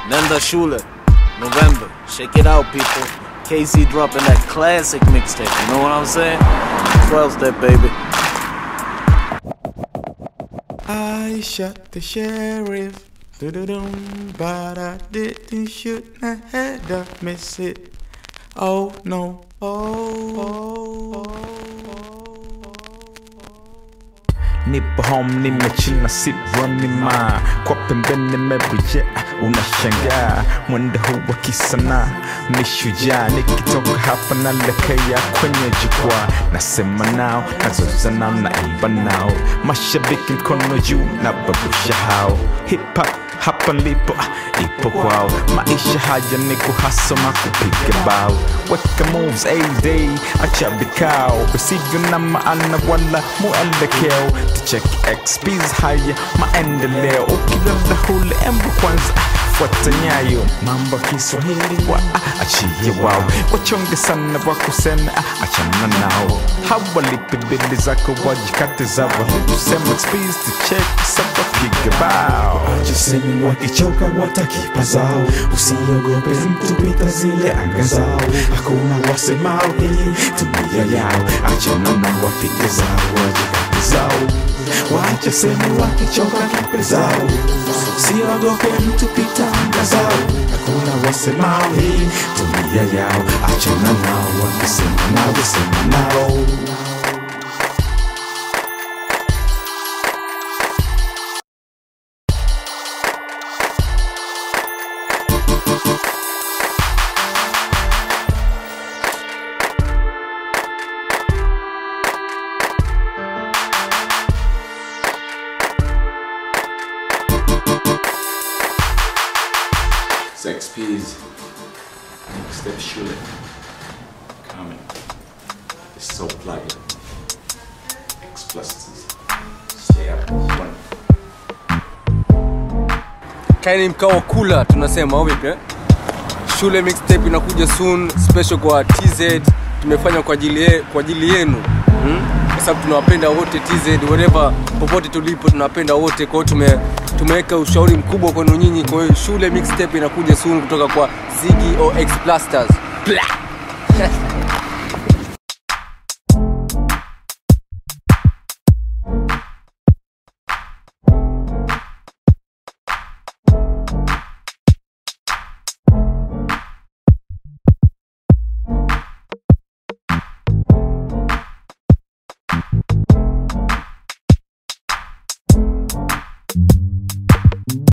Nenda Shule, November. Check it out, people. KC dropping that classic mixtape. You know what I'm saying? 12 step, baby. I shot the sheriff. Do-do-dum, but I didn't shoot. I had to miss it. Oh no. Oh. nipo home nimechina sit running ma kwa pembeni nimebuje unashangaa mwendo huu wa kisanaa mishujaa nikitoka hapa naelekea kwenye jukwaa nasema nao nazoza nao naimba nao mashabiki mkono juu na babusha hao hip hop hapa nilipo ah, ipo kwao maisha haya ni kuhasoma kupiga bao weka moves ad acha vikao visivyo na maana wala muelekeo tucheki xps haya maendeleo ukilala hule embu kwanza ah, fuata nyayo mambo ya kiswahili wa ah, achie wao wachonge sana wa kusema ah, achana nao hawalipi bili zako wajikate zao walitusema xps tucheki saba piga bao Wachesemi wakichoka watakipa zao, usiogope mtu pita zile anga zao. Hakuna wasemao hii tumia yao, achana na wapige zao wajikate zao. Wachesemi wakichoka kipe zao, usiogope mtu pita anga zao. Hakuna wasemao hii tumia yao, achana nao wakisema nao sema nao. Sex P's, Step Shule, coming. It's so plugged. X plus. Stay up. One. kaini mkao kula tunasema au vipi eh? shule mixtape inakuja soon special kwa tz tumefanya kwa ajili ye, kwa ajili yenu hmm? kwa sababu tunawapenda wote tz whatever popote tulipo tunawapenda wote kwa hiyo tume tumeweka ushauri mkubwa kwenu nyinyi kwa hiyo shule mixtape inakuja soon kutoka kwa zigi ox plasters Blah!